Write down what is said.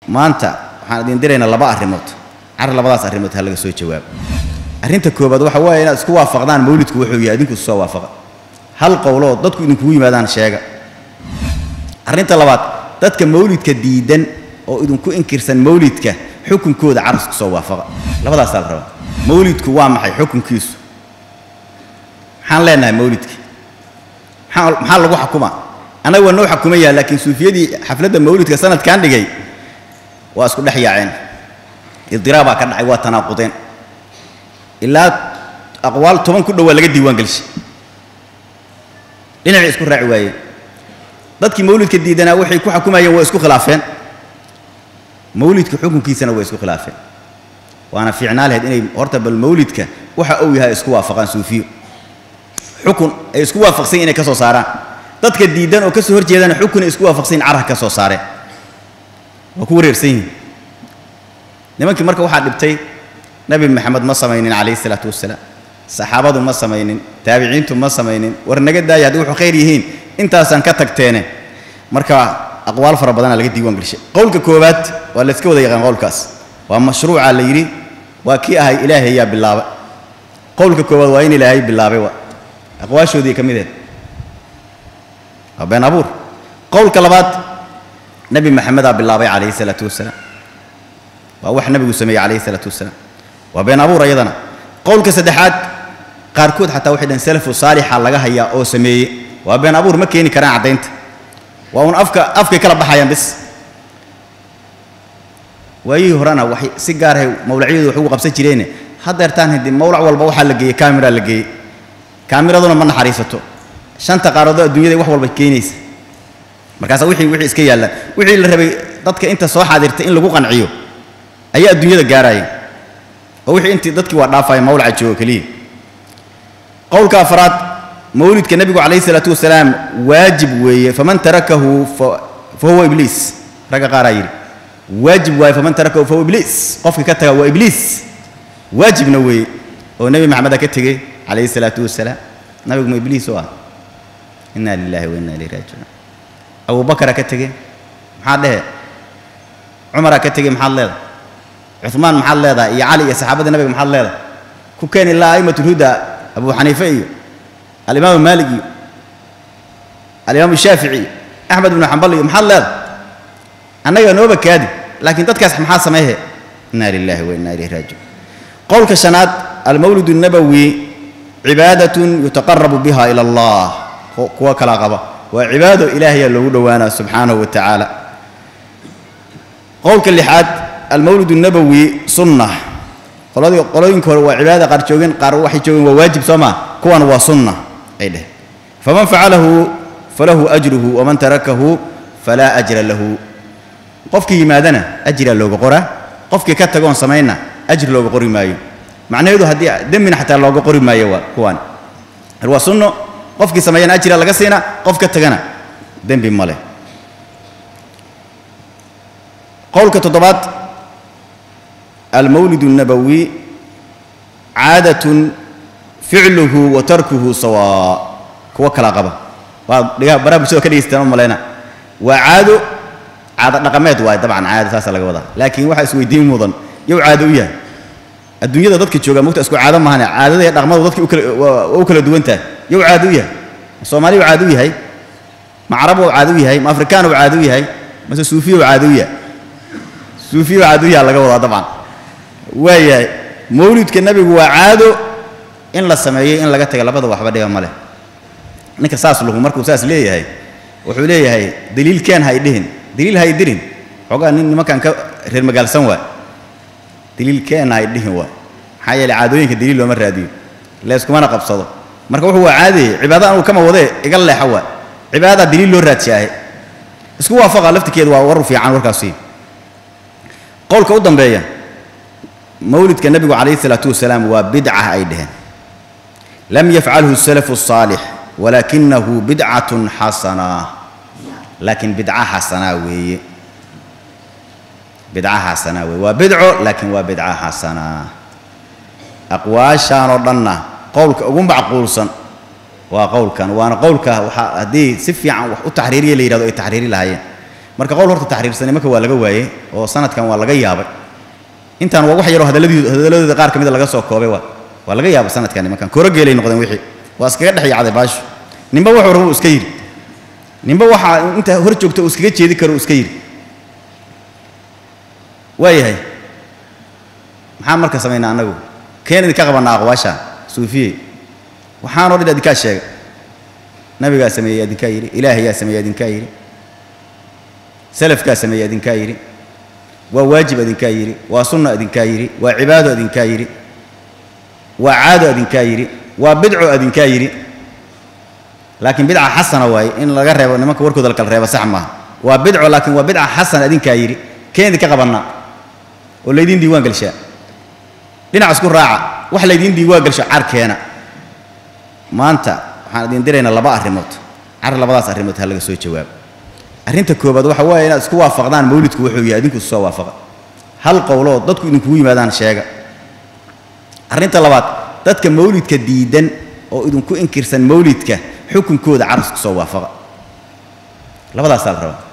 maanta waxaan idin diraynaa laba arrimood car labadaas arrimood ha laga soo jawaabo arrinta koobaad waxa weeye inaad isku waafaqdaan mawlidku wuxuu yahay idinku soo waafaqa hal qowlo oo dadku idinkugu yimaadaan sheega arrinta labaad dadka mawlidka diidan oo idinku inkirsan mawlidka xukunkooda carasku soo waafaqa labadaasaa la rabaa mawlidku waa maxay xukunkiisu maxaan leenahay mawlidka maxaa maxaa lagu xukumaa annaga waa noo xukumayaa laakiin suufiyadii xafladda mawlidka sanadkan dhigay waa isku dhex yaaceen idiraabaa ka dhacay waa tanaaqudeen ilaa aqwaal toban ku dhowaa laga diiwaan gelshay dhinacay isku raaci waayeen dadkii mawlidka diidanaa waxay ku xukumayeen waa isku khilaafeen mawlidka xukunkiisana waa isku khilaafeen waana fiicnaa lahayd inay horta bal mawlidka waxa uu yahay isku waafaqaan suufiyo xukun ay isku waafaqsan inay ka soo saaraan dadka diidan oo ka soo horjeedana xukun ay isku waafaqsan carah ka soo saareen waa ku wareersan yihin nimankii marka waxaa dhibtay nebi maxamed ma samaynin calayhi isalaatu wassalaam saxaabadu ma samaynin taabiciintu ma samaynin war naga daaya haddii wuxuu khayr yihiin intaasaan ka tagteene marka aqwaal fara badanaa laga diiwaan gelishay qowlka koowaad waa la iska wada yaqaan qowlkaas waa mashruuca la yidhi waa kii ahay ilaahay ayaa bilaaba qowlka koowaad waa in ilaahay bilaabay waa aqwaashoodii ka mid ahed waa been abuur qowlka labaad nebi maxamedaa bilaabay calayhi isalaatu wassalaam waa wax nebigu sameeyey calayhi isalaatu wassalaam waa been abuur ayadana qowlka saddexaad qaarkood xataa waxay dhaheen salafu saalixa laga hayaa oo sameeyey waa been abuur ma keeni karaan caddaynta waa uun afka afkay kala baxayaan bis waayihii horena waxay si gaarahay mawlacyadu wax ugu qabsan jireene haddeertaan hadi mawlac walba waxaa la geeyey kaamira la geeyey kaamiraduna ma naxariisato shanta qaaradood adduunyada wax walba keenaysa markaasa wixii wixii iska yaallaan wixii la rabay dadka inta soo xaadirtay in lagu qanciyo ayaa adduunyada gaaraya oo wixii intii dadkii waa dhaafaya mawlaca joogo keliya qowlka afraad mawlidka nebigu calayhi isalaatu wasalaam waajib weeye faman tarakahu fa huwa ibliis ragga qaaraa yidhi waajib waaye faman tarakahu fa huwa ibliis qofka ka taga waa ibliis waajibna weeye oo nebi maxameda ka tegey calayhi isalaatu wasalaam nabigu ma ibliis oo ah inna lillahi wa inna ilayhi raajicuun abubakara ka tegey maxaad dhehe cumaraa ka tegey maxaad leedahay cumaan maxaad leedahay iyo cali iyo saxaabadii nabiga maxaad leedahay ku keeni ilaa a'imat ulhuda abu xaniife iyo alimaamu maalik iyo alimaamu shaafici iyo axmed ibnu xambal iyo maxaad leedahay annaga nooba kaadi laakiin dadkaas maxaa sameehe inna lillahi wa inna ilayhi raajicuun qowlka shanaad almawlid الnabowi cibaadatun yutaqarabu biha ila allah kuwa kalaa qaba waa cibaado ilaahayaa loogu dhowaanaa subxaanahu wa tacaala qowlka lixaad almawlid الnabowi sunna qoladii qolooyinka hore waa cibaadada qaar joogeen qaar waxay joogeen waa waajib soo maa kuwan waa sunna ay dheh faman facalahu falahu ajruhu waman tarakahu falaa ajra lahu qofkii yimaadana ajraa looga qoraa qofkii ka tagoon samayna ajri looga qori maayo macnaheedu haddii dembina xataa looga qori maayo waa kuwaan waa sunno qofkii sameeyana ajira laga siina qof ka tagana dembi ma leh qowlka toddobaad almawlid الnabowi caadatun ficluhu wa tarkuhu sawaa kuwo kala qaba waa dhigaa baraha bulshada ka dhegeystaan u malayna waa caado caado dhaqameed waaye dabcan caado saasa laga wadaa laakiin waxaa isweydiin mudan yow caado u yahay adduunyada dadka jooga mogta isku caado mahane caadada iyo dhaqmadu dadki waa u kala duwan tahay yow caado u yahay ma soomaali u caado u yahay ma carab u caado u yahay ma afrikaan u caado u yahay mase suufiya u caado u yahay suufiya u caado u yahay laga wadaa dabcan waayahay mawlidka nebigu waa caado in la sameeyey in laga taga labada waxba dhiga ma leh ninka saas luhu markuu saas leeyahay wuxuu leeyahay daliilkeen hay dhihin daliil hay dirin xoogaa nin nimankan ka reer magaalsan waay daliilkeen hay dhihin waay maxaa yeeley caadooyinka daliil looma raadiyo leeskumana qabsado marka wuxuu waa caadayey cibaada anuu kama wadee iga leexa waay cibaadadaa daliil loo raadsiyaahe isku waafaqa laftirkeedu waa war fiican warkaasi qowlka u dambeeya mawlidka nebigu calayhi isalaatu wasalaam waa bidca ay dheheen lam yafcalhu salafu الصaalix walakinahu bidcatun xasanaa laakiin bidca xasanaa weeye bidca xasanaa weeye waa bidco laakiin waa bidca xasanaa aqwaashaan oo dhanna qowlka ugu macquulsan waa qowlkan waana qowlka waxaa haddii si fiican wax u taxriiriya la yidhahdo ay taxriiri lahaayeen marka qowl horta taxriirsanay marka waa laga waayey oo sanadkan waa laga yaabay intaan waa wax yaroo hadalladii hadalladooda qaar ka mida laga soo koobay waa waa laga yaabay sanadkan nimankan korogeelay noqdeen wixii waa iskaga dhex yacday baashu ninba wuxuu rabo iska yidhi ninba waxaa inta hor joogta uu iskaga jeedi karo uu iska yidhi waayahay maxaan marka samaynaa annagu keen idinka qabanaa aqwaasha suufiyey waxaanoo dhan adinkaa sheegay nabigaa sameeyey adinkaa yidhi ilaahayaa sameeyey adinkaa yidhi salafkaa sameeyey adinkaa yidhi waa waajib adinkaa yidhi waa sunna adinkaa yidhi waa cibaado adinkaa yidhi waa caado adinkaa yidhi waa bidco adinkaa yidhi laakiin bidca xasana waaye in laga reebo nimanka warkooda la kala reebo sax maaha waa bidco laakiin waa bidca xasana adinkaa yidhi keen idinka qabannaa oo laydiin diiwaan gelshaa dhinac isku raaca wax laydiin diiwaan gelsho carkeena maanta waxaan idin diraynaa laba arrimood car labadaas arrimood ha laga soo jawaabo arrinta koobaad waxa waaye inaad isku waafaqdaan mawlidku wuxuu yahay idinku isu soo waafaqa hal qowloo dadku idinkugu yimaadaan sheega arrinta labaad dadka mawlidka diidan oo idinku inkirsan mawlidka xukunkooda car isku soo waafaqa labadaasaa la rabaa